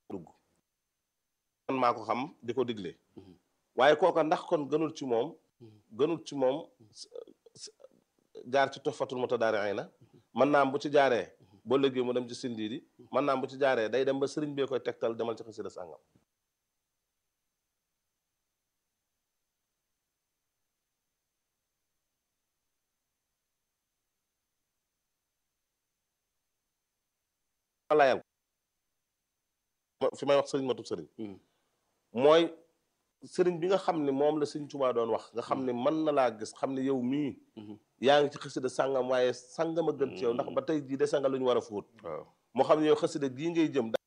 dugg man maa ko xam di ko digle waaye kooka ndax kon gënul ci moom gënul ci moom jaar ci tofatul mutadaariina mën naa am bu ci jaaree boo léegi mu dem ci sindiidi mën naa am bu ci jaaree day dem ba sëriñ bee koy tegtal demal ci xasida sàngam layal fi may wax sëriñ matub sëriñ mooy sëriñ bi nga xam ne moom la sëriñ Tuubaa doon wax nga xam ne mën na laa gis xam ne yow mii yaa ngi ci xasida sàngam waaye sàngam a gën ci yow ndax ba tey jii dese nga lu ñu war a fóot moo xam ne yow xasida gii ngay jëm